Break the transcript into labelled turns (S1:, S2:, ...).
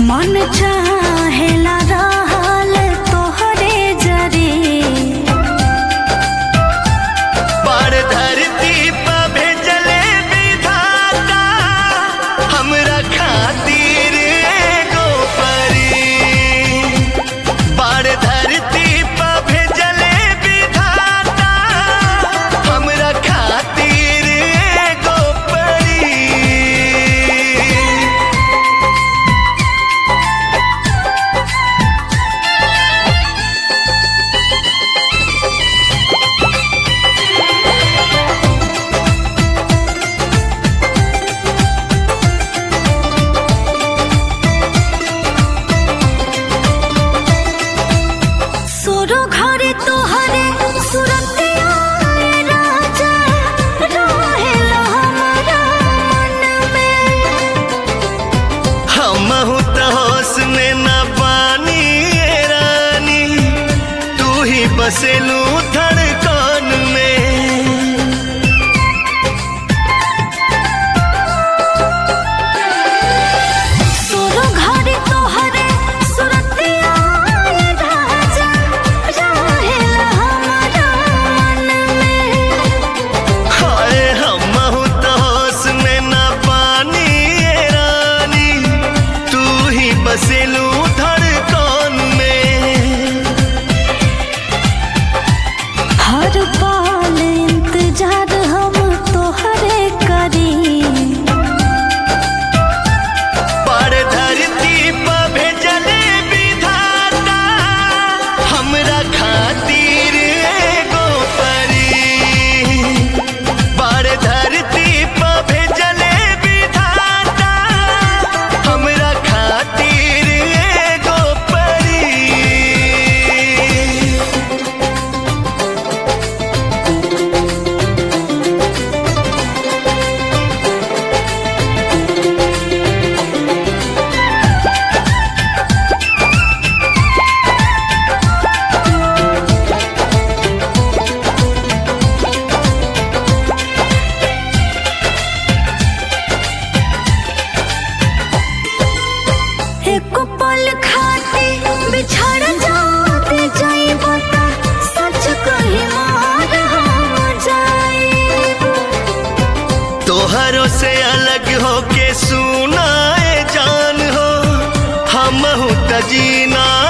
S1: मन चाहेला रहल तोहरे जरे
S2: पर धरती पर भेजले विधाता हमरा खातिर एगो परी पर धरती पर भेजले विधाता हमरा खातिर एगो परी
S1: सुरो घरे तोहरे सुरतिया राजा रहेला हमरा मन में
S2: हमहू त होश में न पानी ए रानी तू ही बसेलू धड़कन में
S1: सुरो घरे तोहरे सुरतिया राजा रहेला हमरा मन में
S2: हाय हमहू त होश में न पानी ए रानी तू ही बसेलू धड़कन में
S1: हर पल इंतजार हम तोहरे करी
S2: पर धरती पर भेजले विधाता हमरा खातिर एगो परी पर धरती पर भेजले विधाता हमरा खातिर एगो परी
S1: एक पल खाती बिछड़ जाते जाइब त सच कही मार हम जाइब
S2: तोहरों से अलग होके सुनाए जान हो हम त जीना